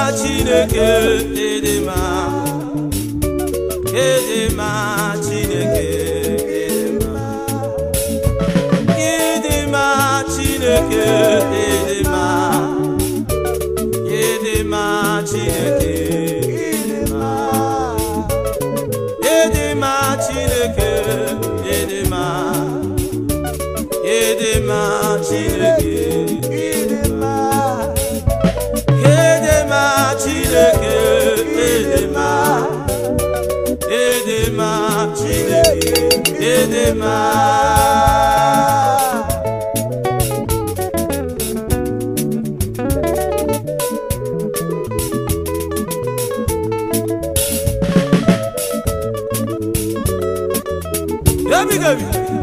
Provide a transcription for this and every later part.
chineke ịdị mma ịdị mma chineke ịdị mma ịdị mma chineke ịdị mma ịdị mma chineke ịdị mma ịdị mma chineke ịdị mma ịdị mma chineke ịdị mma ịdị mma chineke ịdị mma ịdị mma chineke ịdị mma Gabi gabi.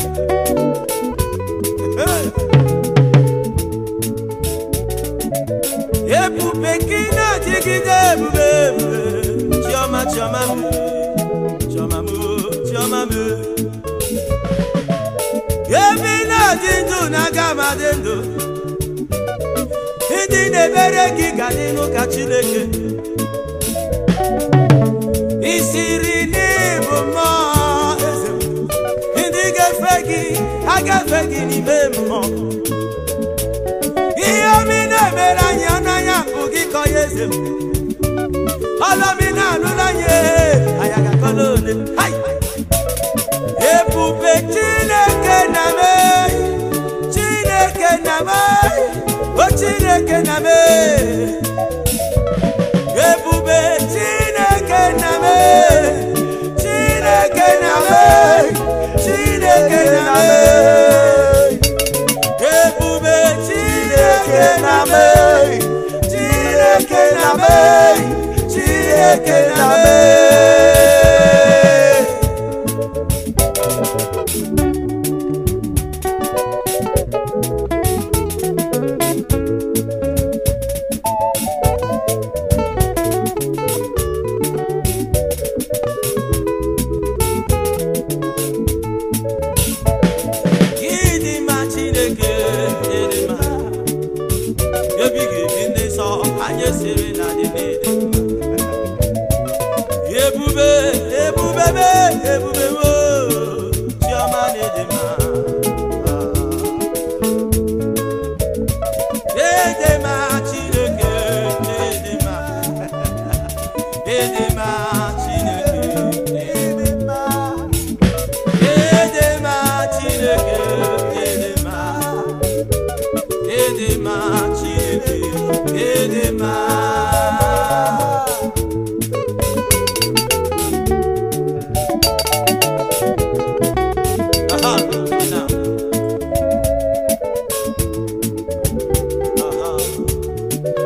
Ebube gị na-adịgide ebube ebube chiọma chiọma m chiọma m chiọma m ebe ị na-adị ndụ na-aga m adị ndụ ndị na-ebere gị ga dị n'ụka Chineke isiri n'ịbụ mmụọ eze m. ndị ga-efe gị agafe gị n'ime mmụọ ihe omi na-emere anyị ọnanya bụ gị kọ ya eze m ọlọmi na-anụla anyị anyị agakọla ole Hai! ebube chineke na me chineke na me o chineke na me ebube chineke na me chineke na me chineke na me ebube chineke na me chineke na me chineke na me ịdị mma chineke ịdị mma ebighị ebi ndị nsọ anyị siri na dị n'ịdị mma ebube ebube be ebube wo chiọma na ịdị mma ịdị mma chineke ịdị mma ịdị mma chineke ịdị mma Edema Chineke, Edema, Edema Chineke, Edema. Aha, now. Aha.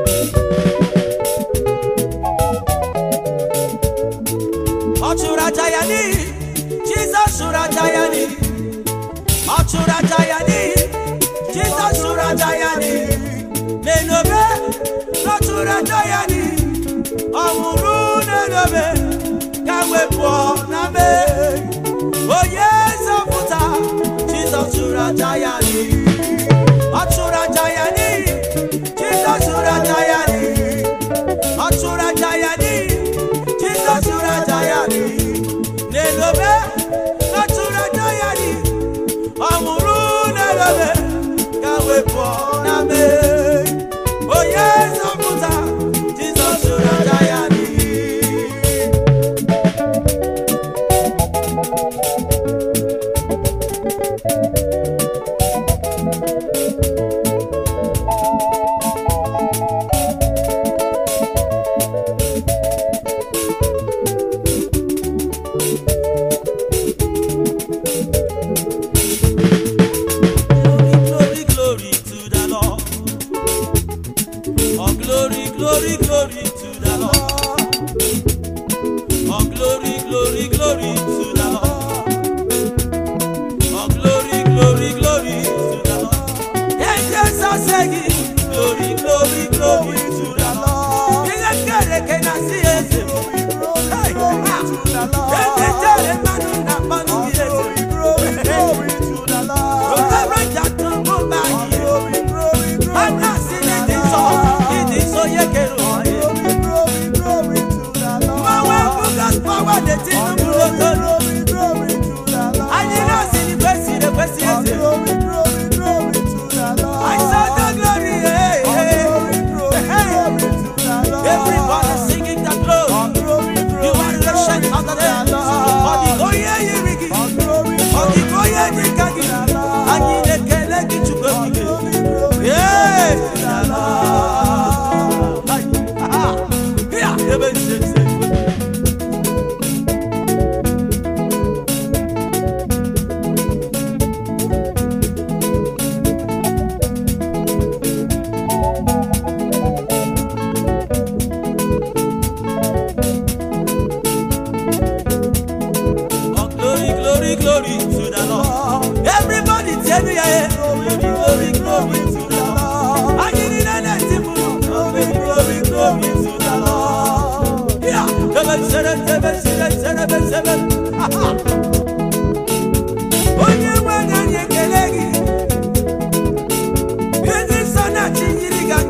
Ọ chụrụ aja ya n'ihi Jizọs chụrụ aja ya n'ihi ọ chụrụ aja ya n'ihi Jizọs chụrụ aja ya n'ihi n'enobe ọ chụrụ aja ya n'ihi ọ nwụrụ n'enobe ka wepụọ na mee onye nzọpụta Jizọs chụrụ aja ya n'ihi ọ chụrụ aja ya n'ihi Jizọs chụrụ aja ya n'ihi ọ chụrụ aja ya n'ihi Jizọs chụrụ aja ya n'ihi n'elobe ọ chụrụ aja ya n'ihi ọ nwụrụ n'elobe ka wepụ na mee onye nzọpụta Jizọs chụrụ aja ya n'ihi Glory, glory to the Lord. Oh, glory, glory, glory to the Lord. Oh, glory, glory, glory to the Lord. Oh, glory, glory, glory to the Lord. Angels are singing, glory, glory, glory to the Lord. Ile kere ke na si eze. Hey, ah. Eze jere mmanụ na mmanụ dị eze. Rọbara jatụ mụba ihe. Ana si n'ịdị nsọ, ịdị nsọ ya kere ụwa ya.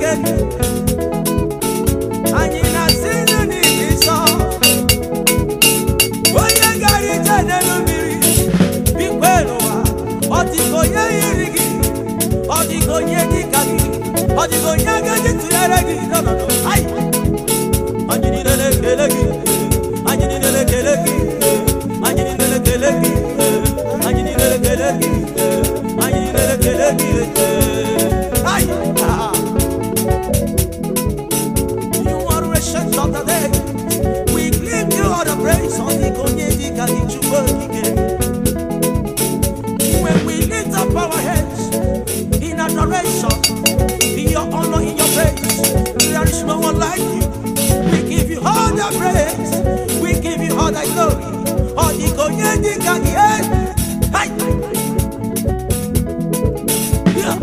Chineke anyị na-asị nụ n'ihi nsọ onye gara ije n'elu mmiri bikwe n'ụwa ọ dịka onye yiri gị ọ dịka onye dịka gị ọ dịka onye agaghị tụnyere gị n'ọnọdụ anyị anyị niile na-ekele gị anyị niile na-ekele gị anyị niile na-ekele gị anyị niile na-ekele gị anyị niile na-ekele gị anyị ah. You are ancient of the day. We give you all the praise on the Konyedi Kalichukwokike. When we lift up our heads in adoration, in your honor, in your praise, there is no one like you. We give you all the praise. We give you all the glory. On the Konyedi Kalichukwokike. Hey! Yeah.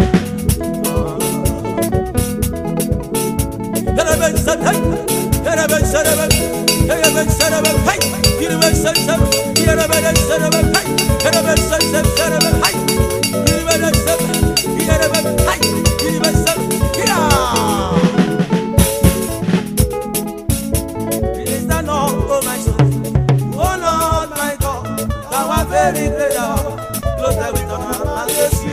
Yaraben sen hey, yaraben sereben, yaraben sereben hey, yaraben sen sen, yaraben sereben hey, yaraben sen sen sereben hey, yaraben sen, yaraben hey, yaraben sen, ya. Praise the Lord, oh my soul, oh Lord my God, thou art very great, thou art clothed with honor and majesty.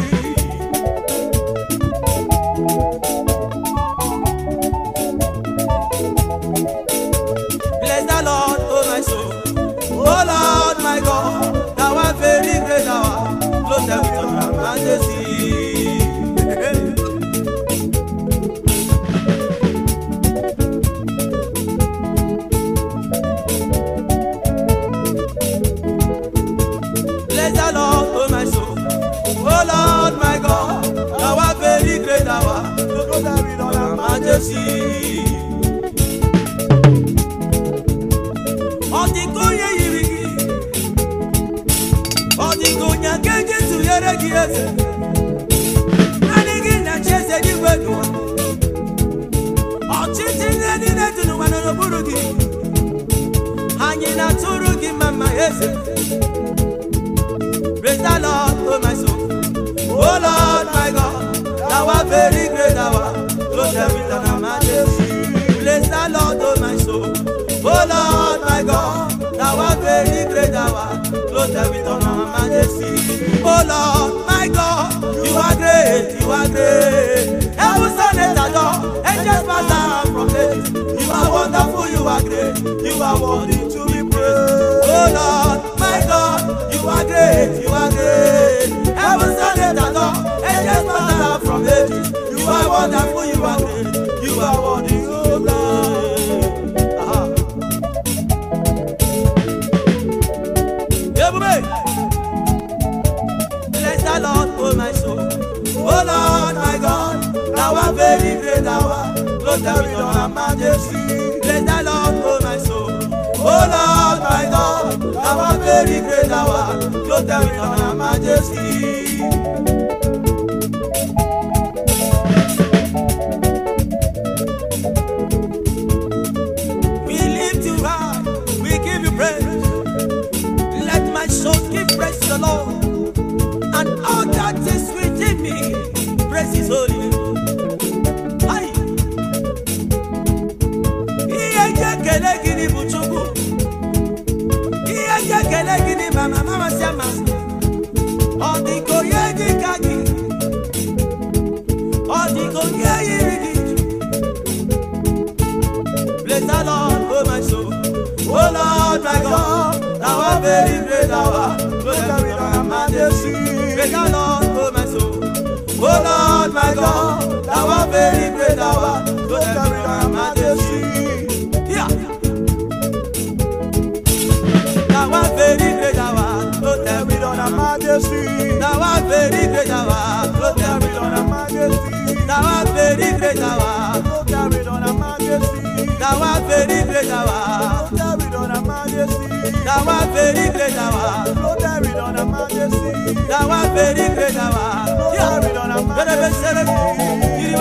Bless the Lord, oh my soul. Oh Lord, my God, thou art very great, thou art clothed with honor and majesty. Bless the Lord, oh my soul. Oh Lord, my God, thou art very great, thou art clothed with honor and majesty. Ọ dịka onye yiri gị ọ dịka onye aka eji tụnyere gị eze naanị gị na-achị eze n'igwe n'ụwa ọchịchị ihe niile dị n'ụwa nọ n'okpuru gị anyị na-atụrụ gị mma mma eze Praise the Lord, oh my soul. Oh Lord, my God, thou art very great, thou art clothed with honor and majesty. Praise the Lord, oh my soul. Oh Lord, my God, thou art very great, thou art clothed with honor and majesty. Oh Lord, my God, you are great, you are great. Heaven stand and adore, angels bow down from heaven. You are wonderful, you are great, you are worthy to be praised. Oh Lord, my God, you are great, you are great. Heaven stand and adore, angels bow down from heaven. You are wonderful, you are great, you are worthy to be praised. Ah. Ebube. Bless the Lord, oh my soul. Oh Lord, my God, thou art very great, thou art clothed with honor and majesty. Bless the Lord, oh my soul. Oh Lord, my God, thou art very great, thou art clothed with honor and majesty. We lift you high, we give you praise. Let my soul give praise to the Lord, and all that is within me, praise His holy name. Aye. Ihe eji ekele gị bụ Chukwu. Ihe eji ekele gị bụ mama amasị amasị. Ọ dịka onye dị ka gị. Ọ dịka onye yiri gị. Bless the Lord, oh my soul. Oh Lord, my God, thou art very great, thou art clothed with honor and majesty. Praise the Lord, oh my soul. Oh Lord, my God, thou art very great, thou art clothed with honor and majesty. Yeah. Thou art very great, thou art clothed with honor and majesty. Thou art very great, thou art clothed with honor and majesty. Thou art very great, thou art clothed with honor and majesty. Thou art very great, thou art clothed with honor and majesty. Thou art very great, thou art clothed with honor and majesty. Thou art very great, thou art clothed with honor and majesty.